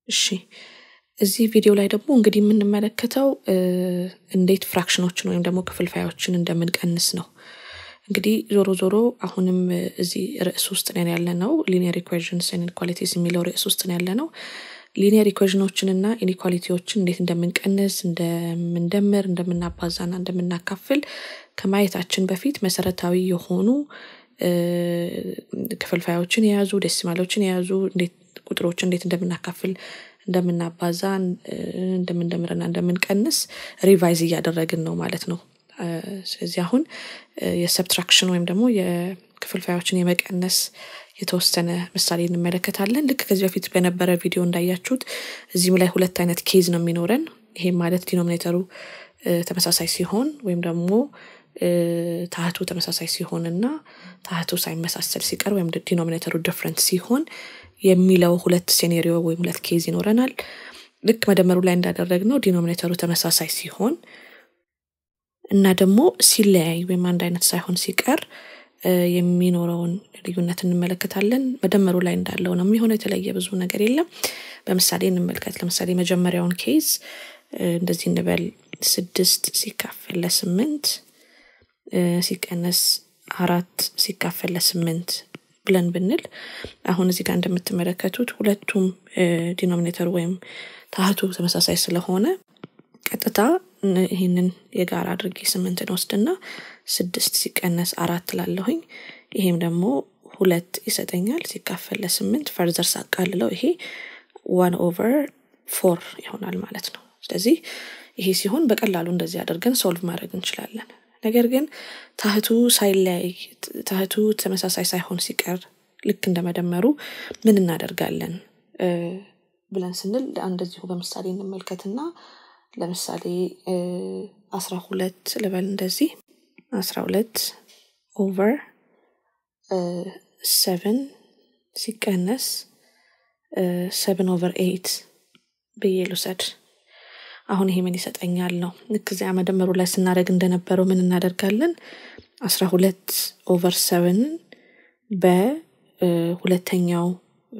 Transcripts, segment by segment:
እሺ እዚህ ቪዲዮ ላይ ደግሞ እንግዲህ የምንመለከተው እንዴት ፍራክሽኖችን ወይም ደግሞ ክፍልፋዮችን እንደምንቀንስ ነው። እንግዲህ ዞሮ ዞሮ አሁንም እዚህ ርዕስ ውስጥ ነን ያለ ነው ሊኒየር ኢኩዌዥንስ ኢንኳሊቲስ የሚለው ርዕስ ውስጥ ነው ያለ ነው። ሊኒየር ኢኩዌዥኖችን እና ኢኒኳሊቲዎችን እንዴት እንደምንቀንስ እንደምንደምር እንደምናባዛና እንደምናካፍል ከማየታችን በፊት መሰረታዊ የሆኑ ክፍልፋዮችን የያዙ ዴሲማሎችን የያዙ እንዴት ቁጥሮች እንዴት እንደምናካፍል እንደምናባዛ እንደምንደምርና እንደምንቀንስ ሪቫይዝ እያደረግን ነው ማለት ነው። ስለዚህ አሁን የሰብትራክሽን ወይም ደግሞ የክፍልፋዮችን የመቀነስ የተወሰነ ምሳሌ እንመለከታለን። ልክ ከዚህ በፊት በነበረ ቪዲዮ እንዳያችሁት እዚህም ላይ ሁለት አይነት ኬዝ ነው የሚኖረን። ይሄም ማለት ዲኖሚኔተሩ ተመሳሳይ ሲሆን ወይም ደግሞ ታህቱ ተመሳሳይ ሲሆን እና ታህቱ ሳይመሳሰል ሲቀር ወይም ዲኖሚኔተሩ ዲፍረንት ሲሆን የሚለው ሁለት ሴኔሪዮ ወይም ሁለት ኬዝ ይኖረናል። ልክ መደመሩ ላይ እንዳደረግነው ዲኖሚኔተሩ ተመሳሳይ ሲሆን እና ደግሞ ሲለያይ ወይም አንድ አይነት ሳይሆን ሲቀር የሚኖረውን ልዩነት እንመለከታለን። መደመሩ ላይ እንዳለው ነው የሚሆነው። የተለየ ብዙ ነገር የለም። በምሳሌ እንመልከት። ለምሳሌ መጀመሪያውን ኬዝ እንደዚህ እንበል ስድስት ሲካፈል ለስምንት ሲቀነስ አራት ሲካፈል ለስምንት ብለን ብንል አሁን እዚህ ጋር እንደምትመለከቱት ሁለቱም ዲኖሚኔተር ወይም ታህቱ ተመሳሳይ ስለሆነ ቀጥታ ይህንን የጋራ አድርጌ ስምንትን ወስድና ስድስት ሲቀነስ አራት ላለሁኝ ይሄም ደግሞ ሁለት ይሰጠኛል ሲካፈል ለስምንት ፈርዘር ሳቃልለው ይሄ ዋን ኦቨር ፎር ይሆናል ማለት ነው። ስለዚህ ይሄ ሲሆን በቀላሉ እንደዚህ አድርገን ሶልቭ ማድረግ እንችላለን። ነገር ግን ታህቱ ሳይለያይ ታህቱ ተመሳሳይ ሳይሆን ሲቀር ልክ እንደመደመሩ ምን እናደርጋለን ብለን ስንል እንደዚሁ በምሳሌ እንመልከትና ለምሳሌ አስራ ሁለት ልበል እንደዚህ አስራ ሁለት ኦቨር ሰቨን ሲቀነስ ሰቨን ኦቨር ኤይት ብዬ ልውሰድ። አሁን ይሄ ምን ይሰጠኛል ነው። ልክ እዚያ መደመሩ ላይ ስናደርግ እንደነበረው ምን እናደርጋለን? አስራ ሁለት ኦቨር ሰቨንን በሁለተኛው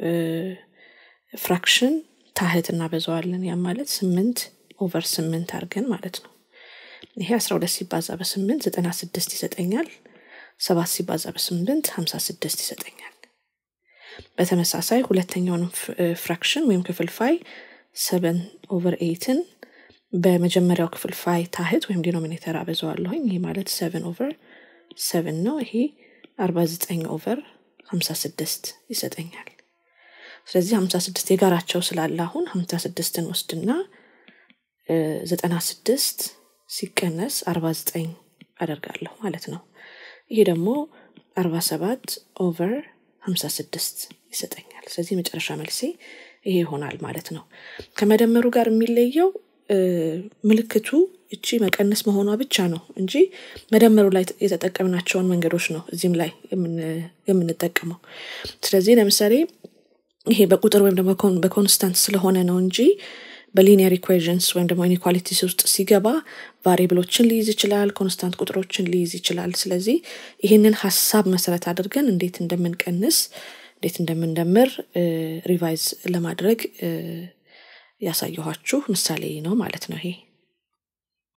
ፍራክሽን ታህት እናበዛዋለን። ያም ማለት ስምንት ኦቨር ስምንት አድርገን ማለት ነው። ይሄ አስራ ሁለት ሲባዛ በስምንት ዘጠና ስድስት ይሰጠኛል። ሰባት ሲባዛ በስምንት ሀምሳ ስድስት ይሰጠኛል። በተመሳሳይ ሁለተኛውን ፍራክሽን ወይም ክፍልፋይ ሰቨን ኦቨር ኤይትን በመጀመሪያው ክፍልፋይ ታህት ወይም ዲኖሚኔተር አበዛዋለሁኝ። ይሄ ማለት ሰቨን ኦቨር ሰቨን ነው። ይሄ አርባ ዘጠኝ ኦቨር ሀምሳ ስድስት ይሰጠኛል። ስለዚህ ሀምሳ ስድስት የጋራቸው ስላለ አሁን ሀምሳ ስድስትን ወስድና ዘጠና ስድስት ሲቀነስ አርባ ዘጠኝ አደርጋለሁ ማለት ነው። ይሄ ደግሞ አርባ ሰባት ኦቨር ሀምሳ ስድስት ይሰጠኛል። ስለዚህ የመጨረሻ መልሴ ይሄ ይሆናል ማለት ነው። ከመደመሩ ጋር የሚለየው ምልክቱ እቺ መቀነስ መሆኗ ብቻ ነው እንጂ መደመሩ ላይ የተጠቀምናቸውን መንገዶች ነው እዚህም ላይ የምንጠቀመው። ስለዚህ ለምሳሌ ይሄ በቁጥር ወይም ደግሞ በኮንስታንት ስለሆነ ነው እንጂ በሊኒየር ኢኩዌዥንስ ወይም ደግሞ ኢኒኳሊቲስ ውስጥ ሲገባ ቫሪብሎችን ሊይዝ ይችላል፣ ኮንስታንት ቁጥሮችን ሊይዝ ይችላል። ስለዚህ ይህንን ሀሳብ መሰረት አድርገን እንዴት እንደምንቀንስ እንዴት እንደምንደምር ሪቫይዝ ለማድረግ ያሳየኋችሁ ምሳሌ ነው ማለት ነው ይሄ